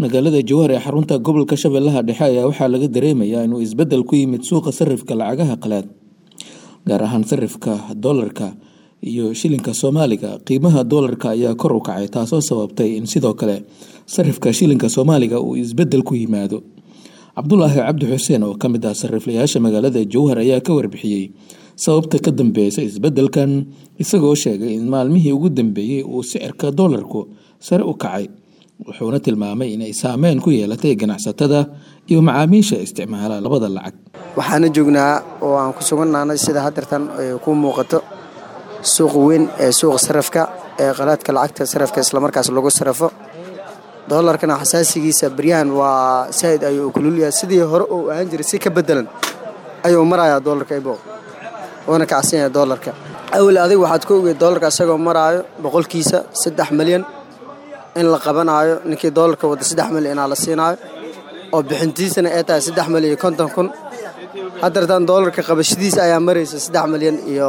magaalada jowhar ee xarunta gobolka shabeellaha dhexe ayaa waxaa laga dareemayaa inuu isbeddel ku yimid suuqa sarifka lacagaha qalaad gaar ahaan sarifka doolarka iyo shilinka soomaaliga qiimaha doolarka ayaa kor u kacay taasoo sababtay in sidoo kale sarifka shilinka soomaaliga uu isbeddel ku yimaado cabdulaahi cabdi xuseen oo kamid ah sariflayaasha magaalada jowhar ayaa ka warbixiyey sababta ka dambeysa isbeddelkan isagoo sheegay in maalmihii ugu dambeeyey uu sicirka doolarku sare u kacay wuxuuna tilmaamay inay saameyn ku yeelatay ganacsatada iyo macaamiisha isticmaala labada lacag waxaana joognaa oo aan ku sugannahnay sida hadeertan ay ku muuqato suuqa weyn ee suuqa sarafka ee qalaadka lacagta sarafka islamarkaas lagu sarafo doolarkana xasaasigiisa baryahan waa saaid ayuu kululyahay sidii hore uu ahaan jiray si ka bedelan ayuu marayaa doolarka ibo uuna kacsan yahay doolarka awel adig waxaad ka ogeed doolarka isagoo maraayo boqolkiisa saddex milyan in la qabanaayo ninkii doolarka wada saddex milyan inaa la siinaayo oo bixintiisana ay tahay saddex milyan iyo konton kun haddeertaan doolarka qabashadiisa ayaa maraysa saddex milyan iyo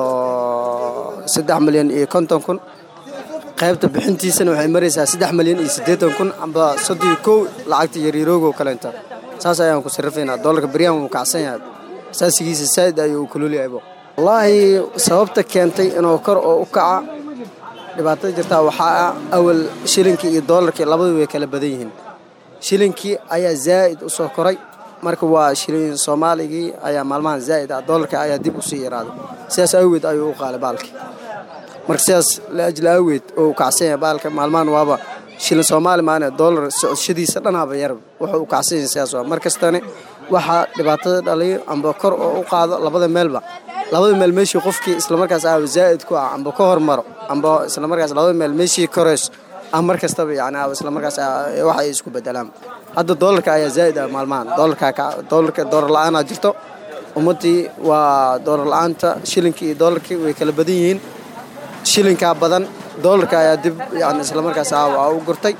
saddex milyan iyo konton kun qaybta bixintiisana waxay maraysaa saddex milyan iyo siddeetan kun amba soddon kow lacagta yaryaroogo kaleento saas ayaan ku sarifaynaa doolarka baryahan wuu kacsan yahay asaasigiisa saa'id ayuu u kululyahay wallaahi sababta keentay inuu kor oo u kaca dhibaatada jirtaa waxaa ah awal shilinkii iyo doolarkii labadu way kala badan yihiin shilinkii ayaa zaa'id u soo koray marka waa shilin soomaaligii ayaa maalmahan zaa'id ah doolarka ayaa dib usii yaraaday sidaas awgeed ayuu u qaalay baalki marka sidaas laajli awgeed oo u kacsan yahay baalka maalmahan waaba shilin soomaali maane doolar socodshadiisa dhanaba yarba wuxuu u kacsan yahay sidaas waa mar kastane waxaa dhibaatada dhaliyo amba kor oo u qaado labada meelba labada meel meeshii qofkii islamarkaas ah zaa'id ku ah amba ka hormaro amba islamarkaas labada meel meeshii korayso ah mar kastaba yani islamarkaas wax ay isku bedelaan hadda doolarka ayaa zaa'id ah maalmahan doolarka doolarka doolar la-aanaa jirto ummaddii waa doolar la-aanta shilinkii iyo doolarkii way kala badan yihiin shilinkaa badan doolarka ayaa dib yani islamarkaas ah u gurtay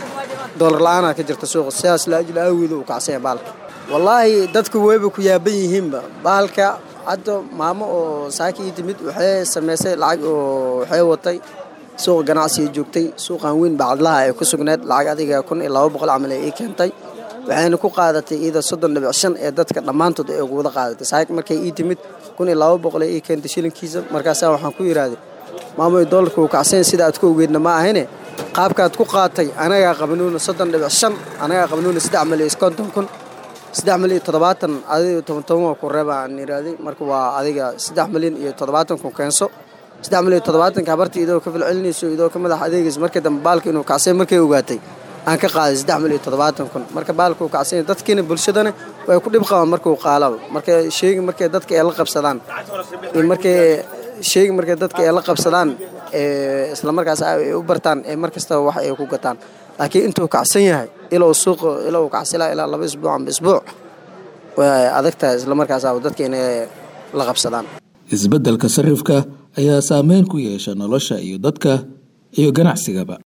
doolar la-aanaa ka jirta suuqa sidaas laajil aawiida uu kacsanya baalka wallaahi dadku wayba ku yaaban yihiinba baalka hadda maamo oo saaka ii timid waxay samaysay lacag oo waxay watay suuqa ganacsiga joogtay suuqan weyn bacadlaha ay ku sugneed lacag adiga kun iyo laba boqol camal ay ii keentay waxayna ku qaadatay iyada soddon dhibic shan ee dadka dhammaantood ay ugu wada qaadatay saaka markay ii timid kun iyo laba boqol ay ii keentay shilinkiisa markaasaa waxaan ku yidhaahday maamoy doolarka uu kacsanya sida aad ku ogeedna ma ahine qaabkaad ku qaatay anagaa qabanuuna soddon dhibic shan anagaa qabanuuna saddex milyan konton kun saddex milyan iyo toddobaatan adiga toban toban ku reeba aan yidhaahday marka waa adiga saddex milyan iyo toddobaatan kun keenso saddex milyan iyo toddobaatanka habartii idoo ka filcelinayso idoo ka madax adeegayso markii dambe baalka inuu kacsanya markay ogaatay aan ka qaaday saddex milyan iyo toddobaatan kun marka baalka uu kacsanya dadkiina bulshadana way ku dhib qabaan markuu qaalaba marka sheegi markay dadka ay la qabsadaan markay sheegi markay dadka ay la qabsadaan islamarkaas ay u bartaan ee mar kastaba wax ay ku gataan laakiin intuu kacsan yahay ilou suuqa ila uu kacsilaa ilaa laba isbuuc amba isbuuc way adagtahay islamarkaas dadka inay la qabsadaan isbeddelka sarifka ayaa saameyn ku yeesha nolosha iyo dadka iyo ganacsigaba